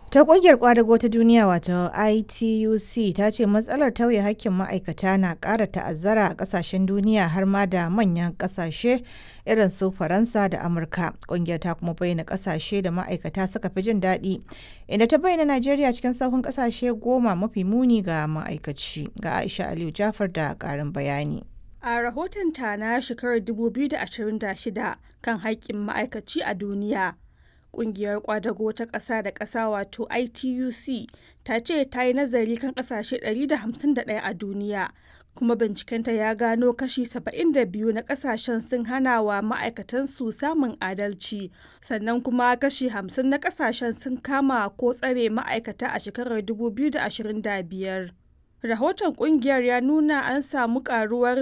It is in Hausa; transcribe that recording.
Ta ƙungiyar ƙwadago ta duniya wato ITUC ta ce matsalar tauye hakkin ma'aikata na ƙara ta'azzara a ƙasashen duniya har ma da manyan ƙasashe irin su Faransa da Amurka. Ƙungiyar ta kuma bayyana ƙasashe da ma'aikata suka fi jin daɗi, inda ta bayyana Najeriya cikin sahun ƙasashe goma mafi muni ga ma'aikaci. Ga Aisha Aliyu Jafar da ƙarin bayani. A rahotonta na shekarar 2026 kan haƙƙin ma'aikaci a duniya, Ƙungiyar ƙwadago ta ƙasa da ƙasa wato ITUC ta ce ta yi nazari kan ƙasashe 151 a duniya, kuma bincikenta ya gano kashi 72 na ƙasashen sun hana wa ma'aikatansu samun adalci, sannan kuma kashi 50 na ƙasashen sun kama ko tsare ma'aikata a shekarar 2025. Rahoton ƙungiyar ya nuna an samu ƙaruwar